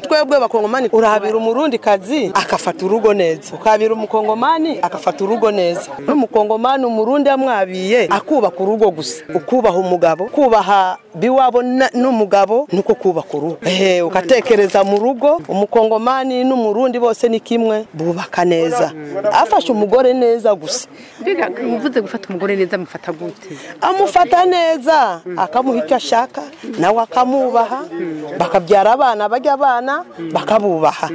twebwe abakongomani urahabira umurundi kazi akafata urugo neza ukahabira umukongomani agafata urugo neza n'umukongomani umurundi yamwabiye akubaka urugo gusa ukubaha umugabo kubaha biwabo na- n'umugabo nuko kubaka urugo ehe ugatekereza mu rugo umukongomani n'umurundi bose ni kimwe bubaka neza afashe umugore neza gusa mbega uvuze gufata umugore neza amufata gute amufata neza akamuha icyo ashaka nawe akamubaha bakabyara abana bajya abana bakabubaha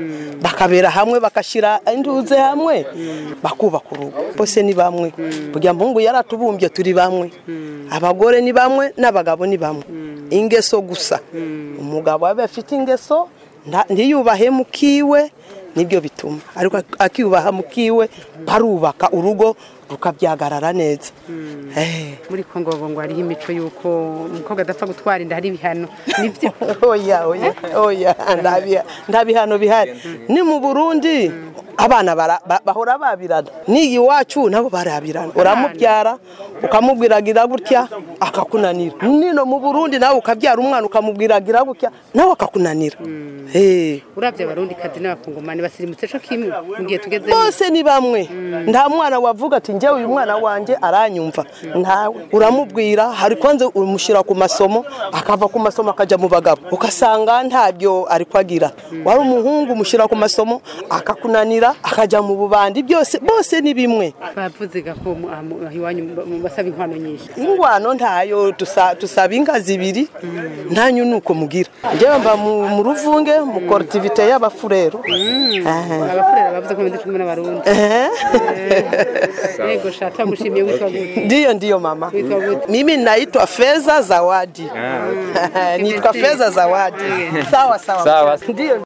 bakabera hamwe bagashyira induze hamwe bakubaka urugo bose ni bamwe burya mpungu yaratubumbye turi bamwe abagore ni bamwe n'abagabo ni bamwe ingeso gusa umugabo aba afite ingeso nta- ntiyubahe mu kiwe nibyo bituma ariko akiyubaha mu kiwe barubaka urugo rukabyagarara neza Eh. muri kongo ngo hariho imico y'uko umukobwa adapfa gutwara inda hari ibihano nibyo oya oya oya ndabiha ndabihano bihari ni mu Burundi abana bara- ba- bahora babirana n'iyi iwacu nabo barabirana uramubyara ukamubwiragira gutya akakunanira nino mu Burundi nawe ukabyara umwana ukamubwiragira gutya nawe akakunanira Eh. urabye abarundi kazi n'abakongomani basirimutse cyo kimwe mu gihe tugezemo bose ni bamwe nta mwana wavuga ati njyewe uyu mwana wanjye aranyumva ntawe uramubwira hari kwanze umushyira ku masomo akava ku masomo akajya mu bagabo ugasanga ntabyo ari kwagira wari umuhungu umushyira ku masomo akakunanira akajya mu bubandi byose bose ni bimwe bavuze ko mu- ah, mu- ah, iwanyu mu- mu- basaba inkwano nyinshi ingwano ntayo tusa- tusaba inka zibiri ntanyu ni uko mugira njyewe mba mu mu ruvunge mu korutivite y'abafurero Aha. abafurera bavuze ko bamaze kumwe n'abarundi yego shata gushimiye witwa gute Ndiyo, ndiyo mama. Wito wito. Mimi naitwa Feza Zawadi. Nitwa Feza Zawadi. Sawa sawa. Sawa. Ndiyo.